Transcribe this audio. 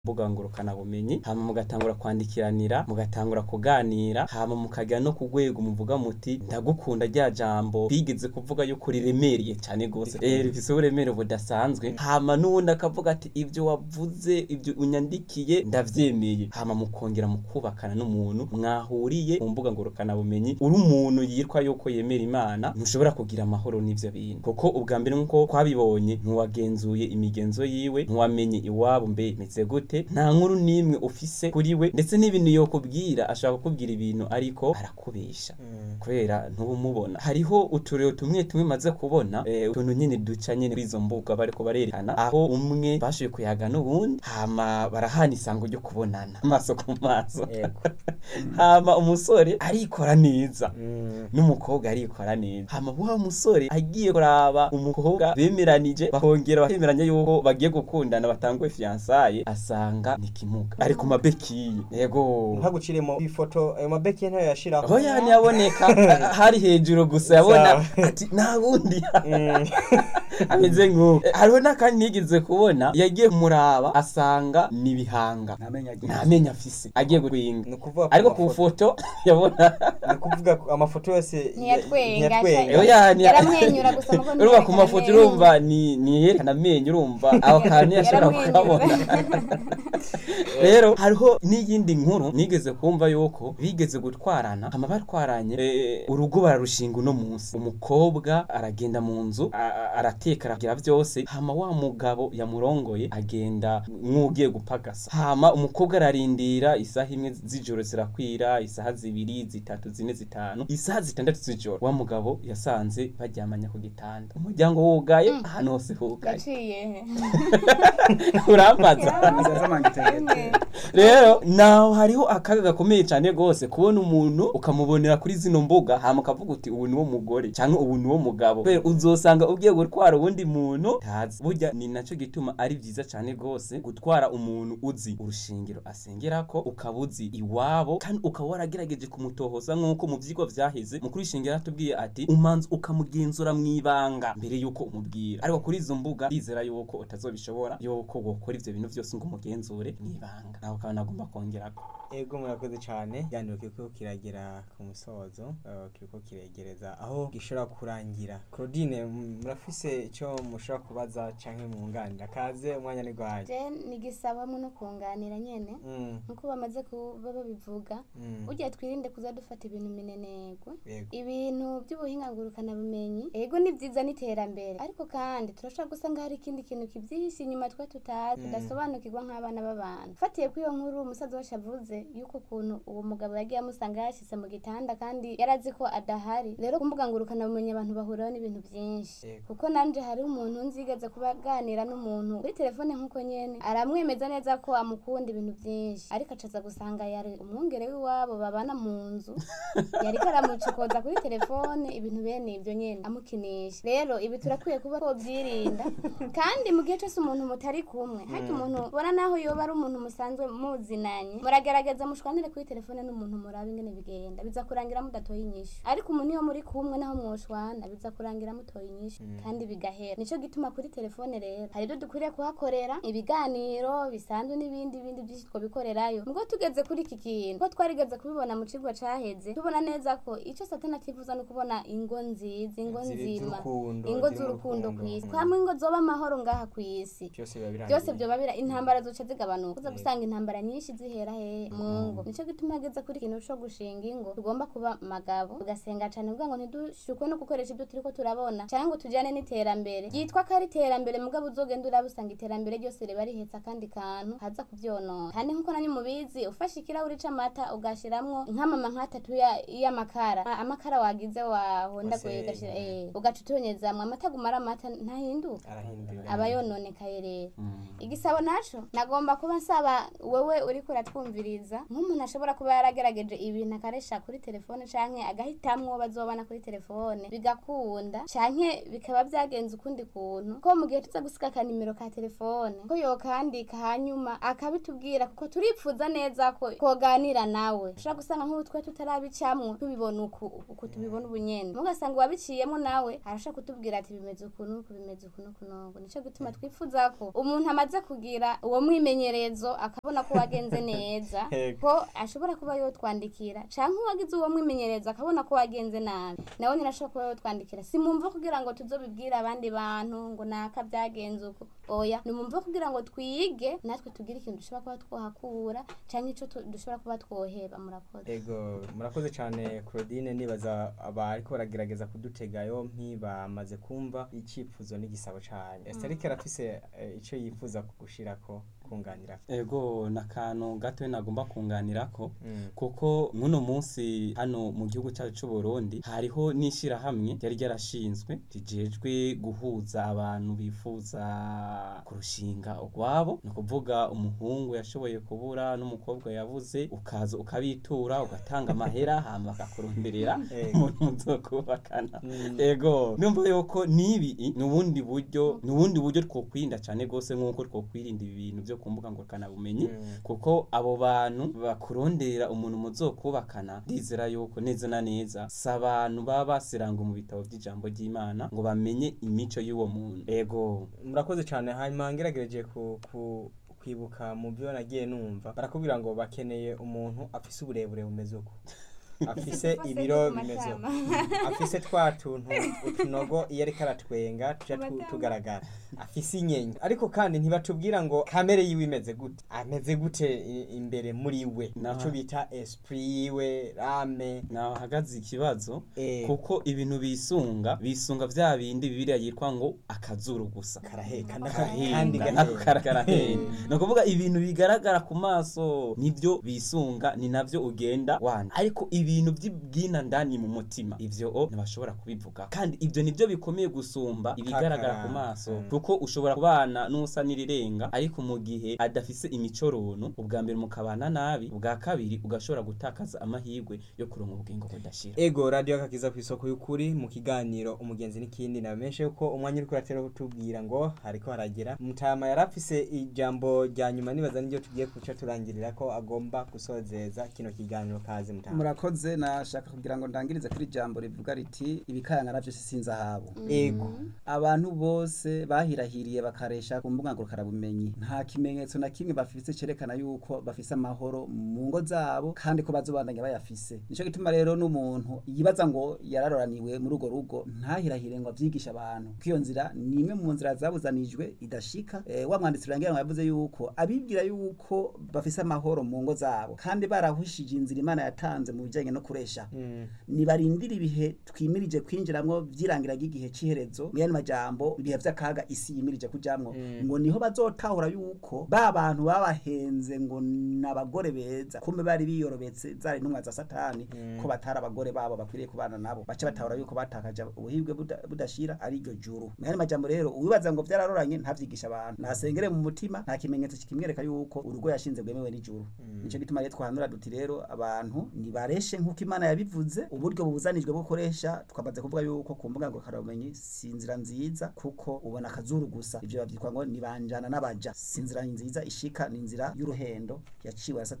mbuga ngurukana bumenyi hama mugatangura kwandikiranira mugatangura kuganira hama mukajya no ku rwego muvuga muti ndagukunda rya jambo bigeze kuvuga yuko riremereye cyane gose eh rifise uburemere budasanzwe hama n'uwundi akavuga ati ibyo wavuze ibyo unyandikiye ndavyemeye hama mukongera mukubakana n'umuntu mwahuriye mu mbuga ngurukana bumenyi uri umuntu yitwa yuko yemera imana ntushobora kugira amahoro n'ivyo bintu kuko ubwa mbere nkuko twabibonye ntiwagenzuye imigenzo yiwe ntiwamenye iwabo mbe imeze gute nta nkuru n'imwe ufise kuri we ndetse n'ibintu yokubwira ashaka kukubwira ibintu ariko arakubesha kubera ntubumubona hariho uturero tumwe tumwe maze kubona eh, utuntu nyine duca nyine kuri izo mbuga bariko barerekana aho umwe bashoboye kuyaga n'ubundi hama barahana isango ryo kubonana amaso ku maso Yego. hama umusore arikora neza Mm. n'umukobwa arikora neza hama wa musore agiye kuraba umukobwa bemeranije bakongera bakemeranya yuko bagiye gukundana batanguye fiansaye asanga ni kimuga ari ku mabekiye yego ntaguciremo ifoto ayo mabeki ntayo yashiraho aho yani yaboneka hari hejuru gusa yabona Sawa. ati nta wundi Mm. ameze nk'uko hariho n'akandi nigeze kubona yagiye kumuraba asanga ni ibihanga ntamenya agiye nta menyo afise agiye guhinga ni ukuvuga ko ariko ku amafoto- foto yabona ni ukuvuga ko amafoto yose Ntiyatwenga, ntiyatwenga. Oya, yani- yaramwenyura gusa nuko urumva ku ntiyerekana mafoto amenyo. urumva ni ni yerekana amenyo urumva aho kantu yashobora Yaramwenyura. kukabona rero hariho n'iyindi nkuru nigeze kumva yuko bigeze gutwarana hama batwaranye eh, urugo bararushinga uno munsi umukobwa aragenda mu nzu a- a- arateka aragira byose hama wa mugabo yamurongoye agenda nk'ugiye gupagasa hama umukobwa ararindira isaha imwe z'ijoro zirakwira isaha zibiri zitatu zine zitanu isaha zitandatu z'ijoro wa mugabo yasanze baryamanya ku gitanda umuryango wugaye ahantu hose hugaye yaciye urambaza Nziza z'amangiteri rero naho hariho akaga gakomeye cyane rwose kubona umuntu ukamubonera kuri zino mbuga hama ukavuga uti ubu niwo mugore cyangwa ubu niwo mugabo kubera uzosanga ugiye gutwara uwundi muntu ntazi burya ni nacyo gituma ari byiza cyane rwose gutwara umuntu uzi urushingiro asengerako ukaba uzi iwabo kandi ukaba waragerageje kumutohoza nk'uko mu byigwa vyaheze mu kurishingira atubwiye ati umanza ukamugenzura mu ibanga mbere yuko umubwira ariko kuri izo mbuga ndizera yuko utazobishobora yuko gukora ivyo bintu byose ngo umugenzure mu ibanga nawe ukaba nagomba kongerako ego murakoze cyane ikiganiro kiriko kiragera ku musozo eh, kiriko kiregereza aho gishobora kurangira claudine m- murafise icyo mushobora kubaza canke mwunganira kaze umwanya ni gwaye je nigisaba hamwe no kunganira nyene Mm, nkuko bamaze kuba babivuga mm, burya twirinde kuza dufata ibintu minenegwe yego ibintu by'ubuhinga ngurukana bumenyi ego ni byiza n'iterambere ariko kandi turashobora gusanga hari ikindi kintu kibyihishe inyuma twe tutazi Mm. tudasobanukirwa nk'abana b'abantu fatiye kuri iyo nkuru umusaza wacu avuze yuko ukuntu uwo mugabo yagiye amusanga yashyize mu gitanda kandi yari azi ko adahari rero ku mbuga ngurukana bumenyi abantu bahuriraho n'ibintu byinshi Yego. kuko nanje hariho umuntu nzigeze kuba aganira n'umuntu kuri telefone nk'uko nyene aramwemeza neza ko amukunda ibintu byinshi ariko acaza gusanga yari umwungere w'iwabo babana mu nzu yariko aramucokoza kuri telefone ibintu bene ibyo nyene amukinisha rero ibi turakwiye kuba twobyirinda kandi mu gihe cyose umuntu mutari kumwe hajya umuntu ubona naho yoba ari umuntu musanzwe muzinanye muragerageza mushwanire kuri telefone n'umuntu muraba ingene bigenda biza kurangira mudatoye inyishu ariko umuntu iyo muri kumwe naho mwoshwana biza kurangira mutoye inyishu kandi bigahera nico gituma kuri telefone rero hari ibyo dukwiriye kuhakorera ibiganiro bisanzwe n'ibindi bindi byinshi twobikorerayo ubwo tugeze kuri iki kintu ko twarigeze kubibona mu kigo caheze tubona neza ko icyo satani atifuza ni ukubona ingo nziza ingo Ziri- nzima z'urukundo, ingo ziri mu z'urukundo ku rukundo. isi Mm. hamwe ingo zoba amahoro ngaha ku isi byose biba birangiye byose byoba bira intambara zoca zigabanuka uza Yego. gusanga intambara nyinshi zihera hehe mu ngo nico gituma hageze kuri ikintu co gushinga ingo tugomba kuba magabo tugasenga cane kugira ngo ntidushukwe no gukoresha ibyo turiko turabona canke ngo tujane n'iterambere ryitwa ko ari iterambere mugabo uzogenda uraba usanga iterambere ryose riba rihetse akandi kantu haza kuvyonona kandi nkuko nanyu mubizi ufashe ikirahuri c'amata ugashiramwo nk'amama nk'atatu ya- y'amakara a- amakara wagize wahondaguye Wasenya. ugashira eh ugaca utonyezamwo amata agumara amata ntahinduka arahindura aba yononekaye rero igisabo naco nagomba kuba nsaba wowe uriko uratwumviriza nk'umuntu ashobora kuba yaragerageje ibintu akaresha kuri telefone canke agahitamwo bazobana kuri telefone bigakunda canke bikaba byagenze ukundi kuntu ko mu gihe tuza gusiga akanimero ka telefone ko yokandika hanyuma akabitubwira kuko turipfuza neza ko twoganira nawe ushobora gusanga nk'ubu twe tutarabicamwo tubibona uku uku tubibona ubunyene mugasanga uwabiciyemo nawe arashaka kutubwira ati bimeze uku nuku bimeze uku nuku nuku nico gituma twifuza ko umuntu amaze kugira uwo mwimenyerezo akabona ko wagenze neza Yego. ko ashobora kuba yotwandikira canke uwagize uwo mwimenyerezo akabona ko wagenze nabi nawe nyine ashobora kuba yotwandikira simumva kugira ngo tuzobibwire abandi bantu ngo naka byagenze uko oya nimumva kugira ngo twige natwe tugire ikintu dushobora kuba twahakura canke ico tu- dushobora kuba twoheba murakoze ego murakoze cyane claudine nibaza abariko baragerageza kudutega yompi bamaze kumva icyifuzo n'igisabo cyanyu esiterike arafise eh, ico yifuza gushirako kunganira ego nakantu gato nagomba kunganirako Mm. kuko nk'uno munsi hano mu gihugu cyacu cy'u Burundi hariho n'ishyirahamwe ryari ryarashinzwe rijejwe guhuza abantu bifuza kurushinga urwabo ni ukuvuga umuhungu yashoboye kubura n'umukobwa yabuze ukaza ukabitura ugatanga amahera hama bakakuronderera Ego. umuntu muzokubakana Mm. ego numva yuko nibi ni ubundi buryo ni ubundi buryo twokwirinda cyane rwose nk'uko twokwirinda ibi bintu byo ku mbuga ngurukanabumenyi Mm. kuko abo bantu bakurondera umuntu muzokubakana ndizera yuko neza na neza si abantu baba basiranga mu bitabo by'ijambo ry'imana ngo bamenye imico y'uwo muntu ego murakoze cyane hanyuma ngeragereje ku, ku kwibuka mu byo nagiye numva barakubwira ngo bakeneye umuntu afise uburebure bumeze uko afise Bose ibiro ku bimeze uko matama. afise twa tuntu utunogo iyo ariko aratwenga tuja tu- Amatama. tugaragara afise inyenyi ariko kandi ntibatubwira ngo kamere yiwe imeze gute ameze gute i- imbere muri we Naha. ico bita esprit yiwe rame naho hagaze ikibazo Eh. kuko ibintu bisunga bisunga vya bindi bibiliya yitwa ngo akazuru gusa karaheka Kandi kandi Gahinga, nako gaheka. karakarahenda ni ukuvuga ibintu bigaragara ku maso nibyo bisunga ni navyo ugenda wanda ariko ibintu by'ibwina ndani mu mutima ivyo o ntibashobora kubivuga kandi ivyo nivyo bikomeye gusumba ibigaragara ku maso Mm. kuko ushobora kubana n'usa n'irirenga ariko mu gihe adafise imicoronu ubwa mbere mukabana nabi ubwa kabiri ugashobora gutakaza amahirwe yo kuronka ubugingo budashira ego radiyo akakiza ku isoko y'ukuri mu kiganiro umugenzi n'ikindi nabamenyeshe yuko umwanya uriko uratera kutubwira ngo hariko haragera mutama yari afise ijambo rya nyuma nibaza n'iryo tugiye kuca turangirira ko agomba gusozeza kino kiganiro kazi mutama murakoze nashaka kugira ngo ndangirize kuri jambo rivuga riti ibikayanga navyo si sinzahabu ego abantu bose bahirahiriye bakaresha ku mbuga ngurukanabumenyi nta kimenyetso na kimwe bafise cerekana yuko bafise amahoro mu ngo zabo kandi ko bazobandanya bayafise nico gituma rero n'umuntu yibaza ngo yararoraniwe muri urwo rugo ntahirahire ngo avyigishe abantu ko iyo nzira ni imwe mu nzira zabuzanijwe idashika e, wa mwanditsi urangira ngo yavuze yuko abibwira yuko bafise amahoro mu ngo zabo kandi barahushije inzira imana yatanze mu bijanye no kuresha Mm. nibarindira ibihe twimirije kwinjiramwo vyirangira ry'igihe c'iherezo mu yandi majambo ibihe vy'akaga isi yimirije kujamwo Mm. ngo niho bazotahura yuko ba bantu babahenze ngo n'abagore beza kumbe bari biyorobetse zari intumwa za satani Mm. ko batari abagore babo bakwiriye kubana nabo bace batahura yuko batakaje ubuhibwe buda- budashira ari iryo juru mu yandi majambo rero uwibaza ngo vyararoranye ntavyigisha abantu nasengere mu mutima nta kimenyetso kikimwereka yuko urugo yashinze rwemewe n'ijuru Mm. nico gituma rero twahanura duti rero abantu nibareshe nk'uko imana yabivuze uburyo bubuzanijwe bwo gukoresha twamaze kuvuga yuko ku mbuga ngurukanabumenyi si inzira nziza kuko ubona akazuru gusa ivyo bavyitwa ngo nibanjana n'abaja si inzira nziza ishika ni inzira y'uruhendo yaciwe na Satani.